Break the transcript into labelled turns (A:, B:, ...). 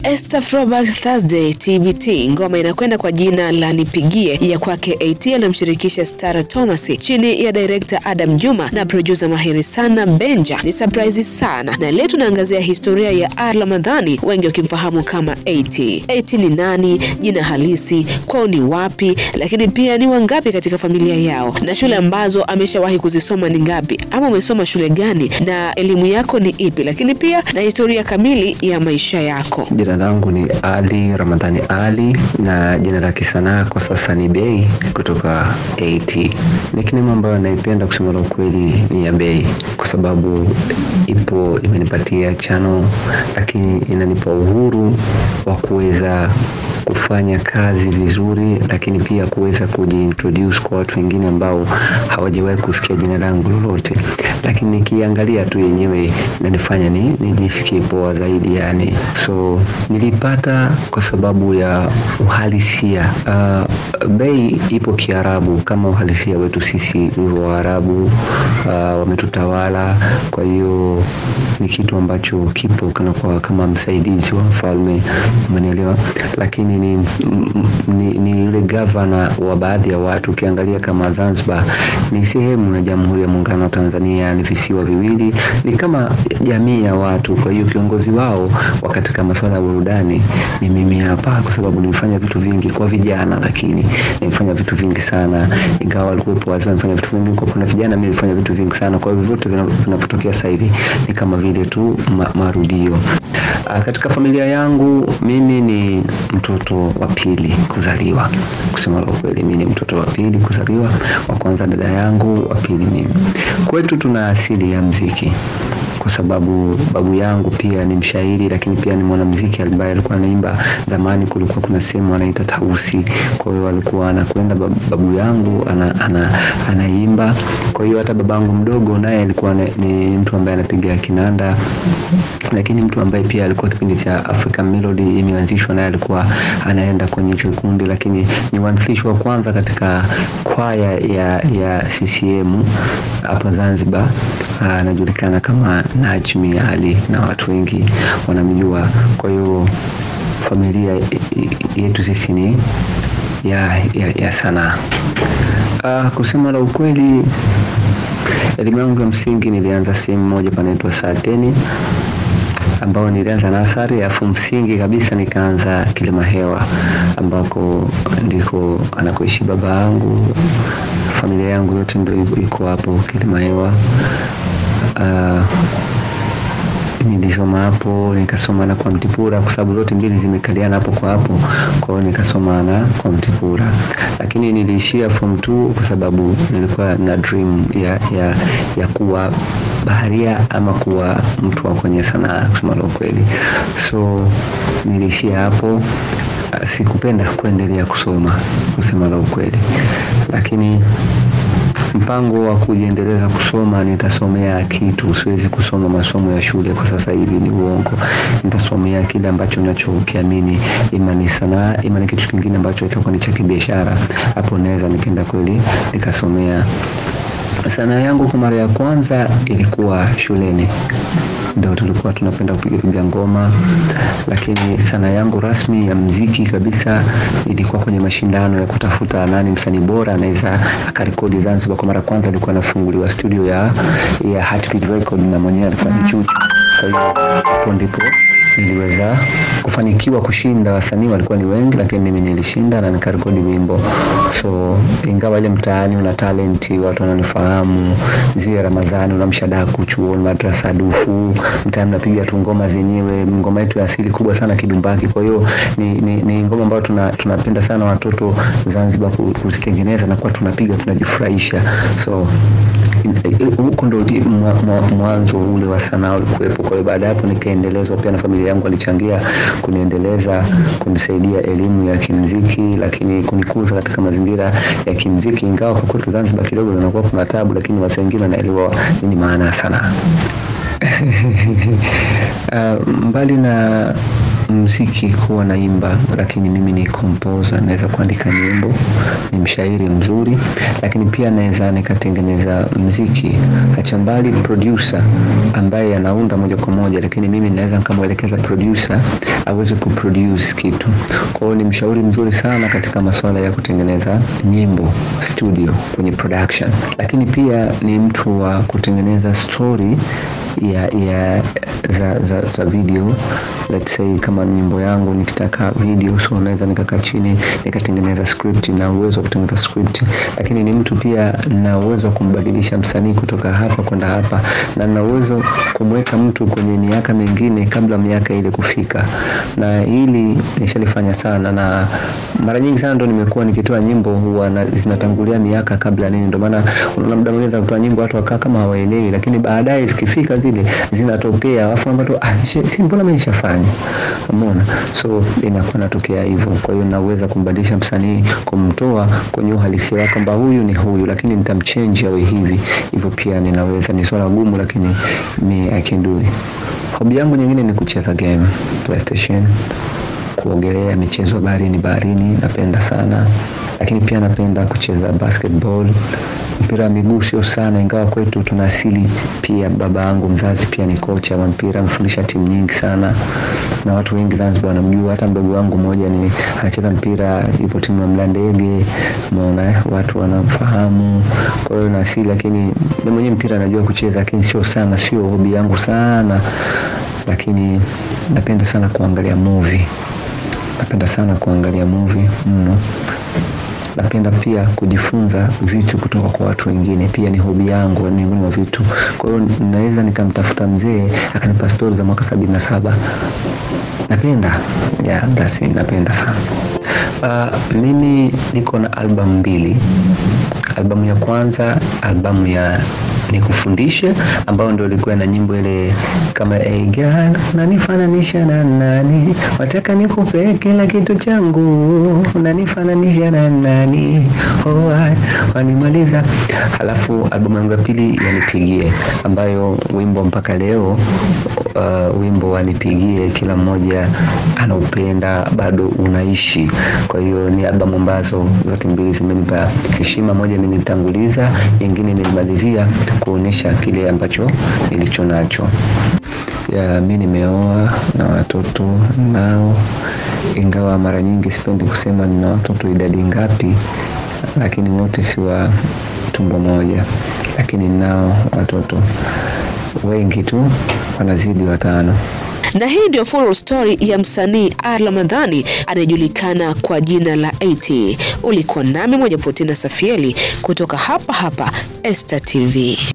A: Esther Throwback Thursday TBT, ngoma inakwenda kwa jina la Nipigie ya kwake AT aliyomshirikisha Stara Thomas chini ya director Adam Juma na producer mahiri sana Benja. Ni surprise sana, na leo tunaangazia historia ya R Ramadhani, wengi wakimfahamu kama AT. AT ni nani, jina halisi, kwao ni wapi, lakini pia ni wangapi katika familia yao, na shule ambazo ameshawahi kuzisoma ni ngapi, ama umesoma shule gani, na elimu yako ni ipi, lakini pia na historia kamili ya maisha yako.
B: Jina langu ni Ali Ramadhani Ali na jina la kisanaa kwa sasa ni Bey kutoka AT. Nickname ambayo naipenda kusema la ukweli ni ya Bey kwa sababu ipo imenipatia chano, lakini inanipa uhuru wa kuweza kufanya kazi vizuri, lakini pia kuweza kujiintroduce kwa watu wengine ambao hawajawahi kusikia jina langu lolote, lakini nikiangalia tu yenyewe inanifanya ni nijisikie poa zaidi yani. So nilipata kwa sababu ya uhalisia. Uh, Bey ipo Kiarabu kama uhalisia wetu sisi ulivyo Waarabu, uh, wametutawala. Kwa hiyo ni kitu ambacho kipo kana kwa kama msaidizi wa mfalme, umenielewa? Lakini ni, ni, ni yule gavana wa baadhi ya watu. Ukiangalia kama Zanzibar ni sehemu ya Jamhuri ya Muungano wa Tanzania, ni visiwa viwili, ni kama jamii ya watu. Kwa hiyo kiongozi wao wa katika masuala ya burudani ni mimi hapa, kwa sababu nimefanya vitu vingi kwa vijana, lakini nimefanya vitu vingi sana, ingawa walikuwepo wazee wamefanya vitu vingi, kwa kuna vijana mimi nilifanya vitu vingi sana. Kwa hivyo vyote vinavyotokea sasa hivi ni kama vile tu ma, marudio. Uh, katika familia yangu mimi ni mtoto wa pili kuzaliwa. Kusema la ukweli, mimi ni mtoto wa pili kuzaliwa, wa kwanza dada yangu, wa pili mimi. Kwetu tuna asili ya mziki kwa sababu babu yangu pia ni mshairi, lakini pia ni mwanamuziki ambaye alikuwa anaimba. Zamani kulikuwa kuna sehemu anaita tausi, kwa hiyo alikuwa anakwenda babu yangu ana, ana, anaimba. Kwa hiyo hata babangu mdogo naye alikuwa ni mtu ambaye anapiga kinanda, lakini mtu ambaye pia alikuwa kipindi cha African Melody imeanzishwa, naye alikuwa anaenda kwenye hicho kundi, lakini ni mwanzilishi wa kwanza katika kwaya ya, ya CCM hapa Zanzibar, anajulikana kama Najmi Ali na watu wengi wanamjua. Kwa hiyo familia yetu sisi ni ya, ya, ya sanaa. Uh, kusema la ukweli, elimu yangu ya msingi nilianza sehemu moja panaitwa Saateni ambao nilianza nasari, afu msingi kabisa nikaanza Kilimahewa ambako ndiko anakoishi baba yangu. Familia yangu yote ndio iko hapo Kilimahewa. Uh, nilisoma hapo nikasoma na kwa Mtipura kwa sababu zote mbili zimekaliana hapo kwa hapo, kwa hiyo nikasoma na kwa Mtipura, lakini niliishia form 2 kwa sababu nilikuwa na dream ya, ya, ya kuwa baharia ama kuwa mtu wa kwenye sanaa kusema la ukweli, so niliishia hapo. Sikupenda kuendelea kusoma kusema la ukweli, lakini mpango wa kujiendeleza kusoma, nitasomea kitu. Siwezi kusoma masomo ya shule kwa sasa hivi, ni uongo. Nitasomea kile ambacho ninachokiamini, ima ni sanaa, ima ni kitu kingine ambacho itakuwa ni cha kibiashara. Hapo naweza nikaenda kweli nikasomea sanaa yangu. Kwa mara ya kwanza ilikuwa shuleni, ndio tulikuwa tunapenda kupiga piga ngoma, lakini sanaa yangu rasmi ya mziki kabisa ilikuwa kwenye mashindano ya kutafuta nani msanii bora anaweza akarekodi Zanzibar. Kwa mara ya kwanza ilikuwa nafunguliwa studio ya ya Heartbeat Record na mwenyewe alikuwa ni Chuchu. Kwa hiyo hapo ndipo niliweza kufanikiwa kushinda. Wasanii walikuwa ni wengi, lakini mimi nilishinda na nikarekodi wimbo. So ingawa ile mtaani una talenti, watu wananifahamu, zile Ramadhani unamshadaku chuoni, madrasa dufu, mtaani napiga tu ngoma zenyewe. Ngoma yetu ya asili kubwa sana kidumbaki. Kwa hiyo ni, ni, ni ngoma ambayo tuna, tunapenda sana watoto Zanzibar kuzitengeneza na kuwa tunapiga tunajifurahisha. So huko ndo mwanzo ule wa sanaa ulikuwepo. Kwa hiyo baada ya hapo nikaendelezwa pia na familia yangu, walichangia kuniendeleza, kunisaidia elimu ya kimziki, lakini kunikuza katika mazingira ya kimziki, ingawa kwa kwetu Zanzibar kidogo inakuwa kuna tabu, lakini watu wengine wanaelewa nini maana ya sanaa. Uh, mbali na mziki kuwa naimba, lakini mimi ni composer, naweza kuandika nyimbo, ni mshairi mzuri, lakini pia naweza nikatengeneza mziki. Acha mbali producer ambaye anaunda moja kwa moja, lakini mimi naweza nikamwelekeza producer aweze kuproduce kitu. Kwa hiyo ni mshauri mzuri sana katika masuala ya kutengeneza nyimbo studio, kwenye production, lakini pia ni mtu wa kutengeneza story ya, ya za, za, za video let's say kama nyimbo yangu nikitaka video, so naweza nikakaa chini nikatengeneza script, na uwezo wa kutengeneza script, lakini ni mtu pia na uwezo wa kumbadilisha msanii kutoka hapa kwenda hapa, na na uwezo kumweka mtu kwenye miaka mingine kabla miaka ile kufika, na hili nishalifanya sana, na mara nyingi sana ndo nimekuwa nikitoa nyimbo huwa na, zinatangulia miaka kabla nini, ndio maana unaona muda mwingine kutoa nyimbo watu wakaa kama hawaelewi, lakini baadaye zikifika zile zinatokea, alafu ambapo ah, si mbona mimi nishafanya, umeona, so inakuwa natokea hivyo. Kwa hiyo naweza kumbadilisha msanii, kumtoa kwenye uhalisia wake kwamba huyu ni huyu, lakini nitamchange awe hivi hivyo. Pia ninaweza, ni swala gumu, lakini mi I can do it. Hobi yangu nyingine ni kucheza game PlayStation, kuogelea, michezo baharini, baharini napenda sana, lakini pia napenda kucheza basketball mpira wa miguu sio sana, ingawa kwetu tuna asili pia. Baba yangu mzazi pia ni kocha wa mpira, amefundisha timu nyingi sana, na watu wengi Zanzibar wanamjua. Hata mdogo wangu mmoja ni anacheza mpira, yupo timu ya Mlandege, umeona, watu wanamfahamu. Kwa hiyo na asili, lakini mimi mwenyewe mpira najua kucheza, lakini sio sana, sio hobi yangu sana, lakini napenda sana kuangalia movie, napenda sana kuangalia movie mno napenda pia kujifunza vitu kutoka kwa watu wengine, pia ni hobi yangu, ni miongoni mwa vitu. Kwa hiyo naweza nikamtafuta mzee akanipa stori za mwaka sabini na saba. Napenda yeah, that's it, napenda sana. Uh, mimi niko na albamu mbili. Albamu ya kwanza, albamu ya nikufundishe ambayo ndio ilikuwa na nyimbo ile kama hey girl, unanifananisha na nani, wataka nikupe kila kitu changu, unanifananisha na nani, oh, wanimaliza. Halafu albamu yangu ya pili yanipigie, ambayo wimbo mpaka leo uh, wimbo wanipigie kila mmoja anaupenda, bado unaishi. Kwa hiyo ni albamu ambazo zote mbili zimenipa heshima, moja imenitanguliza, nyingine imenimalizia kuonyesha kile ambacho nilicho nacho. Ya, mi nimeoa na watoto nao, ingawa mara nyingi sipendi kusema nina watoto idadi ngapi, lakini wote si wa tumbo moja, lakini nao watoto wengi tu, wanazidi watano.
A: Na hii ndio full story ya msanii Ali Ramadhani anayejulikana kwa jina la AT. Ulikuwa nami Moja Potina Safieli kutoka hapa hapa Esta TV.